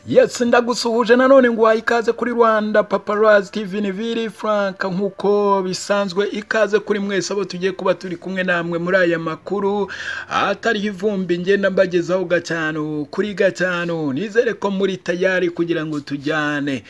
yes ndagusuhuje nanone nguhaye ikaze kuri rwanda paparazi tv niviri frank nk'uko bisanzwe ikaze kuri mwese abo tugiye kuba turi kumwe namwe muri aya makuru atariho ivumbi ngenda mbagezaho gatanu kuri gatanu nizere ko muri tayari kugira ngo tujyane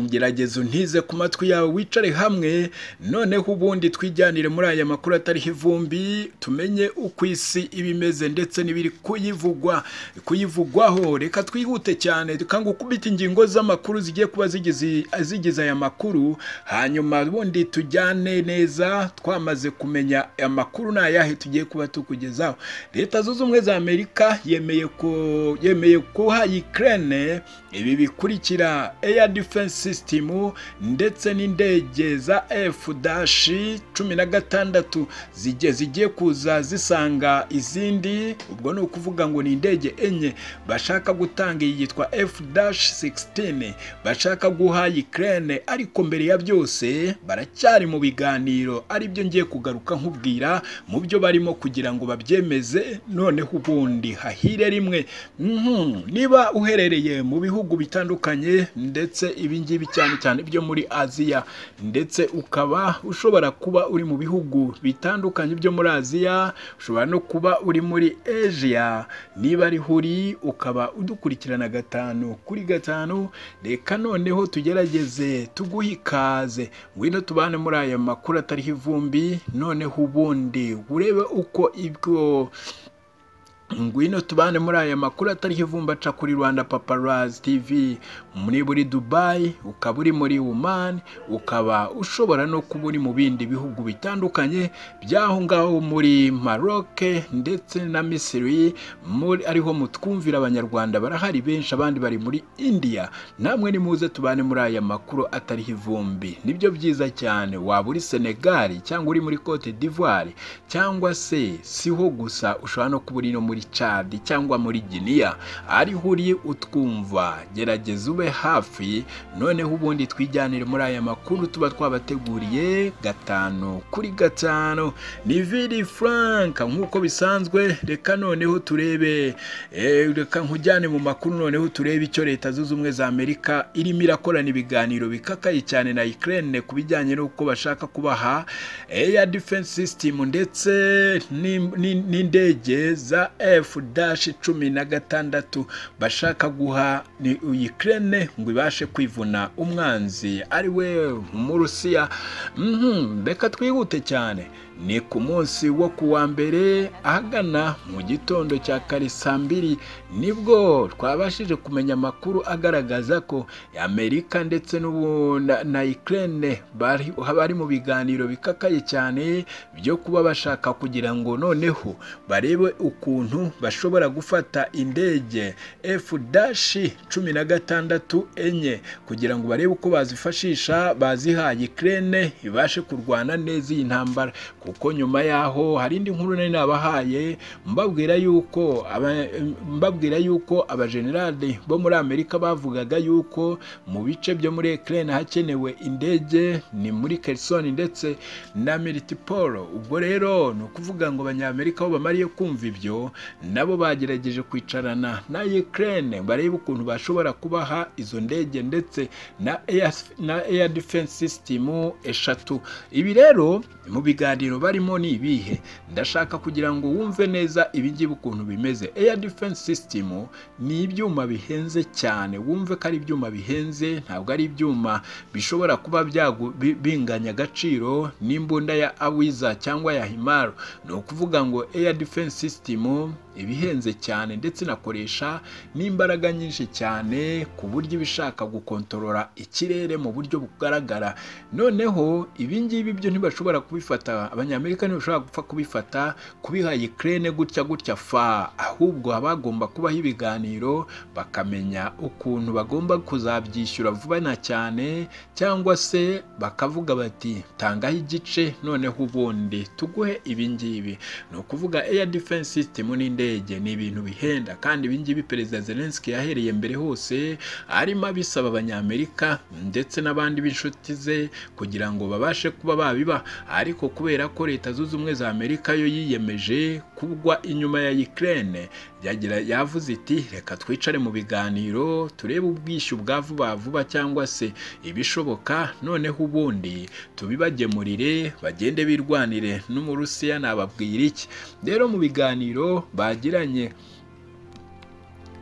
gerageza untize ku matwi yawe wicare hamwe noneho ubundi twijyanire muri aya makuru atariho ivumbi tumenye uko isi iba imeze ndetse n'ibiri kuyivugwa kuyivugwaho reka twihute cyane tukanga ukubita ingingo z'amakuru zigiye kuba zigize zigize aya makuru hanyuma ubundi tujyane neza twamaze kumenya amakuru ni ayahe tugiye kuba tukugezaho leta zunze ubumwe za amerika yemeye ko yemeye guha ukraine ibi bikurikira air defense system ndetse n'indege za f dashi cumi na gatandatu zigiye kuza zisanga izindi ubwo ni ukuvuga ngo ni indege enye bashaka gutanga iyi yitwa f dashi sigisitini bashaka guha ikirere ariko mbere ya byose baracyari mu biganiro aribyo ngiye kugaruka nkubwira mu byo barimo kugira ngo babyemeze noneho ubundi hahire rimwe niba uherereye mu bihugu bitandukanye ndetse ibi ngibi cyane cyane byo muri aziya ndetse ukaba ushobora kuba uri mu bihugu bitandukanye byo muri aziya ushobora no kuba uri muri asia niba ari huri ukaba udukurikirana gatanu kuri gatanu reka noneho tugerageze tuguhe ikaze ngwino tubane muri aya makuru atariho ivumbi noneho ubundi urebe uko ibyo ngwino tubane muri aya makuru atariho ivumba aca kuri rwanda paparazi tv muri buri dubayi ukaba uri muri umani ukaba ushobora no kuba uri mu bindi bihugu bitandukanye by'aho ngaho muri maroke ndetse na misiri ariho mutwumvira abanyarwanda barahari benshi abandi bari muri indiya namwe nimuze tubane muri aya makuru atariho ivumbi nibyo byiza cyane waba uri senegali cyangwa uri muri cote d'ivoire cyangwa se siho gusa ushobora no kuba uri no muri muri cadi cyangwa muri giniya ariho uri utwumva gerageza ube hafi noneho ubundi twijyanire muri aya makuru tuba twabateguriye gatanu kuri gatanu ni viri frank nk'uko bisanzwe reka noneho turebe reka nkujyane mu makuru noneho turebe icyo leta zunze ubumwe za amerika irimo irakorana ibiganiro bikakaye cyane na ikirere ku bijyanye n'uko bashaka kubaha eya defense system ndetse n'indege za f dashi cumi na gatandatu bashaka guha ni uyikirene ngo ibashe kwivuna umwanzi ari we umurusiya reka twihute cyane ni ku munsi wo ku wa mbere ahagana mu gitondo cya kare saa mbiri nibwo twabashije kumenya amakuru agaragaza ko amerika ndetse na ikirene bari mu biganiro bikakaye cyane byo kuba bashaka kugira ngo noneho barebe ukuntu bashobora gufata indege f dashi cumi na gatandatu enye kugira ngo barebe uko bazifashisha bazihaye ikirere ibashe kurwana neza iyi ntambara kuko nyuma yaho hari indi nkuru nari nabahaye mbabwira yuko mbabwira yuko abajenerali bo muri amerika bavugaga yuko mu bice byo muri ekirere hakenewe indege ni muri kerisoni ndetse na miritiporo ubwo rero ni ukuvuga ngo abanyamerika bo bamariye kumva ibyo nabo bagerageje kwicarana na Ukraine barebe ukuntu bashobora kubaha izo ndege ndetse na air, na air defense system eshatu ibi rero mu biganiro barimo ni ibihe ndashaka kugira ngo wumve neza ibi ngibi ukuntu bimeze air defense system ni ibyuma bihenze cyane wumve ko ari ibyuma bihenze ntabwo ari ibyuma bishobora kuba binganya agaciro n'imbunda ya awiza cyangwa ya himaro ni ukuvuga ngo air defense system ibihenze cyane ndetse inakoresha n'imbaraga nyinshi cyane ku buryo ibishaka gukontorora ikirere mu buryo bugaragara noneho ibi ngibi byo ntibashobora kubifata abanyamerika ntibashobora gupfa kubifata kubiha ikirere gutya gutya fa ahubwo haba hagomba kubaho ibiganiro bakamenya ukuntu bagomba kuzabyishyura vuba na cyane cyangwa se bakavuga bati tangaho igice noneho ubundi tuguhe ibi ngibi ni ukuvuga air defense system n'indege ni ibintu bihenda kandi ibingibi perezida zelenski yahereye mbere hose arimo abisaba abanyamerika ndetse n'abandi b'inshuti ze kugira ngo babashe kuba babiba ariko kubera ko leta zunze ubumwe za amerika yo yiyemeje kugwa inyuma ya Ukraine yagira yavuze iti reka twicare mu biganiro turebe ubwishyu bwa vuba vuba cyangwa se ibishoboka noneho ubundi tubibagemurire bagende birwanire n'umurusiya nababwira iki rero mu biganiro bagiranye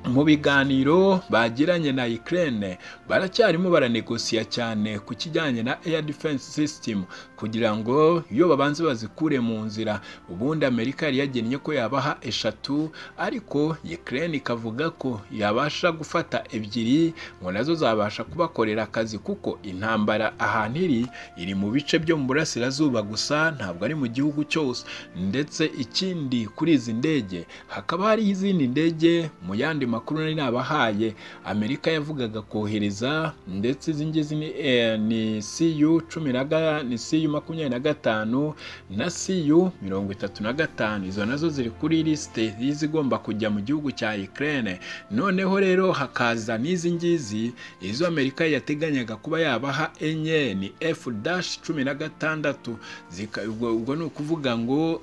mu biganiro bagiranye na Ukraine baracyarimo baranegosiya cyane ku kijyanye na air defense system kugira ngo iyo babanze bazikure mu nzira ubundi Amerika yari yagennye ko yabaha eshatu ariko Ukraine ikavuga ko yabasha gufata ebyiri ngo nazo zabasha kubakorera akazi kuko intambara ahantu iri iri mu bice byo mu burasirazuba gusa ntabwo ari mu gihugu cyose ndetse ikindi kuri izi ndege hakaba hari izindi ndege mu yandi makuru nari nabahaye amerika yavugaga kohereza ndetse izi ngizi ni, eh, ni cu cumi na ga- ni cu makumyabiri na gatanu na cu mirongo itatu na gatanu izo nazo ziri kuri lisite y'izigomba kujya mu gihugu cya ukraine noneho rero hakaza n'izi ngizi izo amerika yateganyaga kuba yabaha enye ni f dash cumi na gatandatu Zika- ubwo ubwo ni ukuvuga ngo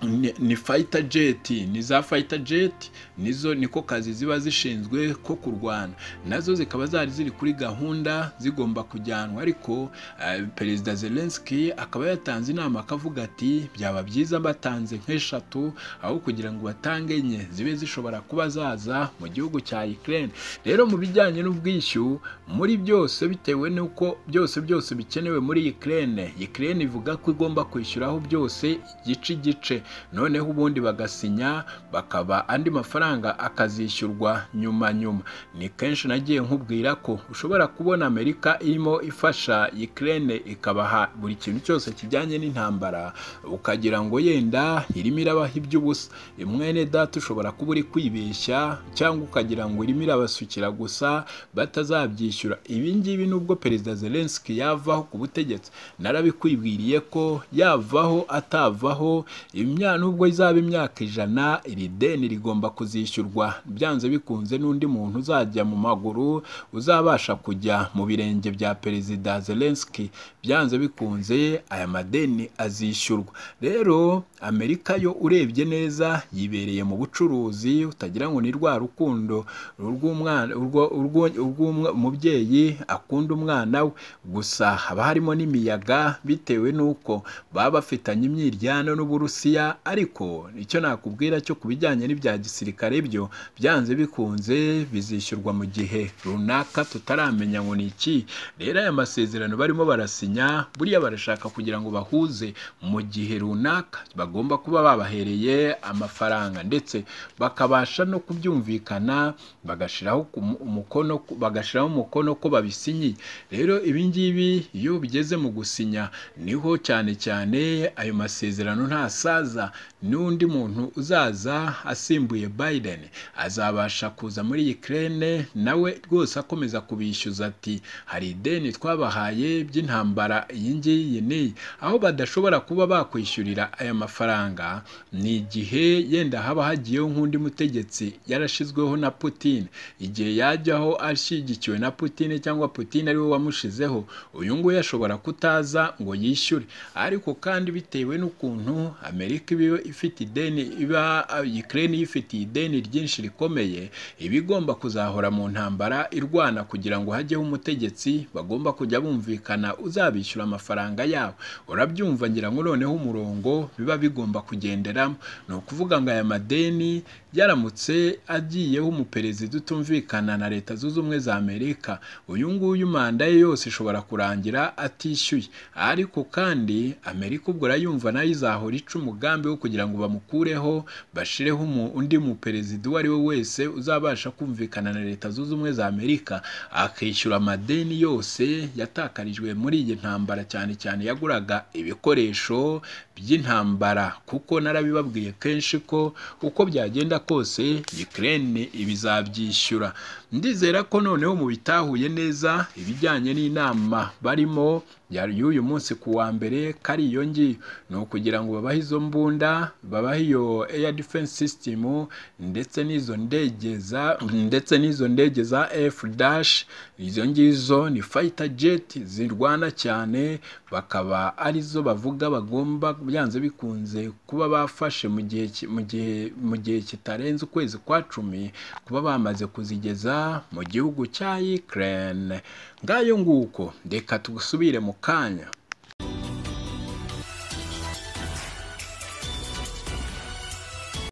ni ni fighter jet ni za fighter jet nizo niko kazi ziba zishinzwe ko kurwana nazo zikaba zari ziri kuri gahunda zigomba kujyanwa ariko eh, perezida Zelensky akaba yatanze inama akavuga ati byaba byiza batanze nk'eshatu aho kugira ngo batange enye zibe zishobora kuba zaza mu gihugu cya Ukraine rero mu bijyanye n'ubwishyu muri byose bitewe n'uko byose byose bikenewe muri Ukraine Ukraine ivuga ko igomba kwishyuraho byose igice igice noneho ubundi bagasinya bakaba andi mafaranga akazishyurwa nyuma nyuma ni kenshi nagiye nkubwira ko ushobora kubona amerika irimo ifasha Ukraine ikabaha buri kintu cyose kijyanye n'intambara ukagira ngo yenda irimo irabaha iby'ubusa mwene data ushobora kuba uri kwibeshya cyangwa ukagira ngo irimo irabasukira gusa batazabyishyura ibi ngibi nubwo perezida Zelensky yavaho ku butegetsi narabikwibwiriye ko yavaho atavaho imya nubwo izaba imyaka ijana iri deni rigomba kuzishyurwa byanze bikunze n'undi muntu uzajya mu maguru uzabasha kujya mu birenge bya perezida Zelensky byanze bikunze aya madeni azishyurwa rero Amerika yo urebye neza yibereye mu bucuruzi utagira ngo ni rwa rukundo urw'umwana urwo- urwo- urw'umubyeyi akunda umwana we gusa haba harimo n'imiyaga bitewe n'uko baba bafitanye imyiryano n'uburusiya ariko icyo nakubwira cyo ku bijyanye n'ibya gisirikare byo byanze bikunze bizishyurwa mu gihe runaka tutaramenya ngo ni iki rero aya masezerano barimo barasinya buriya barashaka kugira ngo bahuze mu gihe runaka bagomba kuba babahereye amafaranga ndetse bakabasha no kubyumvikana bagashiraho ku- umukono bagashiraho umukono ko babisinyiye rero ibi ngibi iyo bigeze mu gusinya niho cyane cyane ayo masezerano ntasaza n'undi muntu uzaza asimbuye Biden azabasha kuza muri Ukraine nawe rwose akomeza kubishyuza ati hari ideni twabahaye by'intambara iyi ngiyi n'iyi aho badashobora kuba bakwishyurira aya mafaranga ni igihe yenda haba hagiyeho nk'undi mutegetsi yarashyizweho na Putin igihe yajyaho ashyigikiwe na Putin cyangwa Putin ariwe wamushizeho uyu nguyu ashobora kutaza ngo yishyure ariko kandi bitewe n'ukuntu Amerika iba ifite ideni iba Ukraine yifitiye ideni ryinshi rikomeye iba igomba kuzahora mu ntambara irwana kugira ngo hajyeho umutegetsi bagomba kujya bumvikana uzabishyura amafaranga yabo urabyumva ngira ngo noneho umurongo biba bigomba kugenderamo ni ukuvuga ngo aya madeni yaramutse agiyeho umuperezida utumvikana na leta zunze ubumwe za amerika uyu nguyu manda ye yose ishobora kurangira atishyuye ariko kandi amerika ubwo urayumva nayo izahora ica umugambi wo kugira ngo bamukureho bashireho umu- undi muperezida uwo ari we wese uzabasha kumvikana na leta zunze ubumwe za amerika akishyura amadeni yose yatakarijwe muri iyi ntambara cyane cyane yaguraga ibikoresho by'intambara kuko narabibabwiye kenshi ko uko byagenda kose Ukraine iba izabyishyura ndizera ko noneho mu bitahuye neza ibijyanye n'inama barimo y'uyu munsi ku wa mbere kari iyo ngiyo ni ukugira ngo babahe izo mbunda babahe iyo air defense system ndetse n'izo ndege za ndetse n'izo ndege za F dash izo ngizo ni fighter jet zirwana cyane bakaba arizo bavuga bagomba byanze bikunze kuba bafashe mu gihe ki- mu gihe mu gihe kitarenze ukwezi kwa cumi kuba bamaze kuzigeza mu gihugu cya Ukraine ngayo nguko reka tugusubire mu kanya